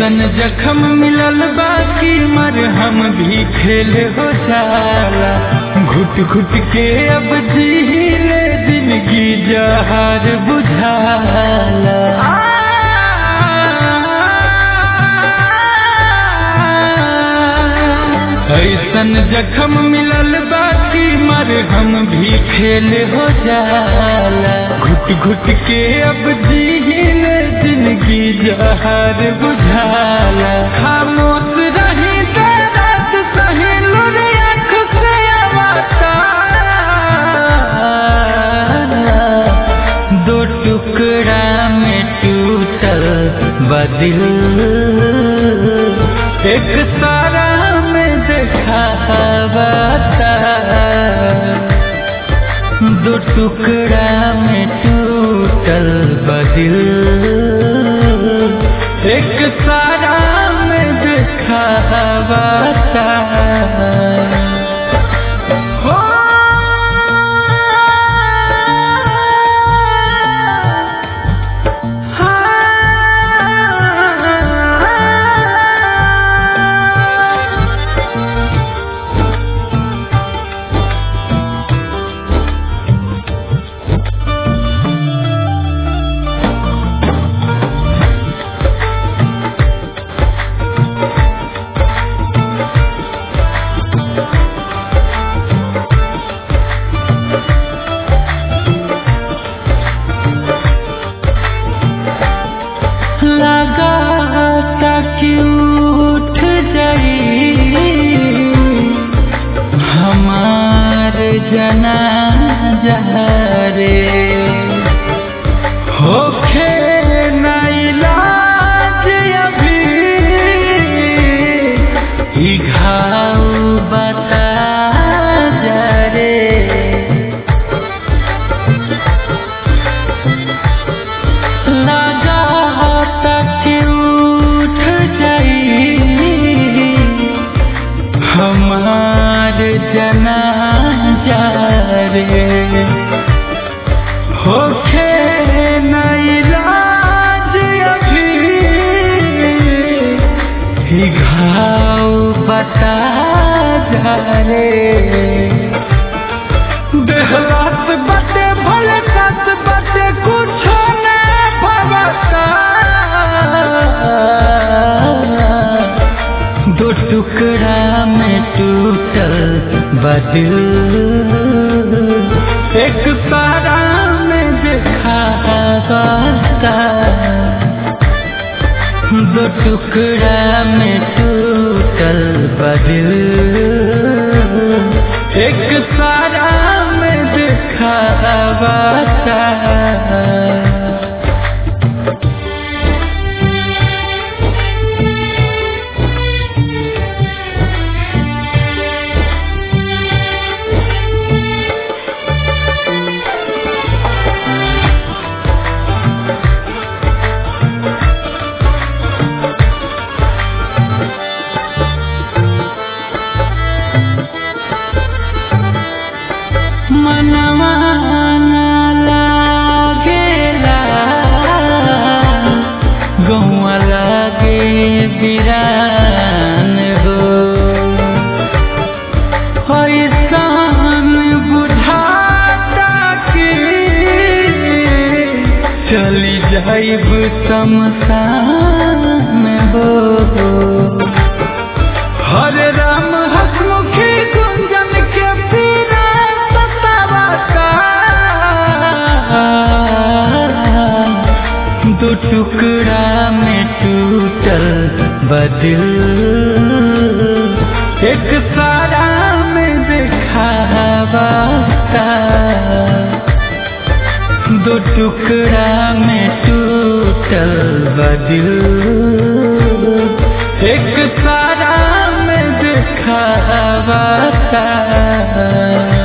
ऐसन जखम मिलल बाकी मर हम भी खेल हो जाला घुट घुट के अब जीले जिंदगी जहार बुझाला ऐसन जखम मिलल बाकी मर हम भी खेल हो जाला घुट घुट के अब जीले जिंदगी जहार बुझाला खामोश रही दर्द सही लुर आँख से अवतार दो टुकड़ा में टूटल बदिल एक सारा में देखावता दो टुकड़ा में टूटल बदिल एक सारा में देखावता हो लगा कि उठ जाई हमार जना रे होखे न इलाज अभी ई घाव बता जा रे लगा तक उठ जाई हमार जना रे होखे न इलाज अभी ही घाव बता जा रे देहलात बटे भले कस बटे कुछ न भवता दो टुकड़ा में टूटल बदिल एक सारा में दिखाता दो टुकड़ा में टूटल बदिल एक सारा में दिखाता मनवा न लागेला गौआ लागे बिरान हो ऐसान बुझाता कि चली जाइब शमशान हो हरे राम हसमुखी गुंजन के पीरा सतावता दो टुकड़ा में टूटल बदिल एक सारा में दिखावता दो टुकड़ा में टूटल बदिल एक सारा में दिखावता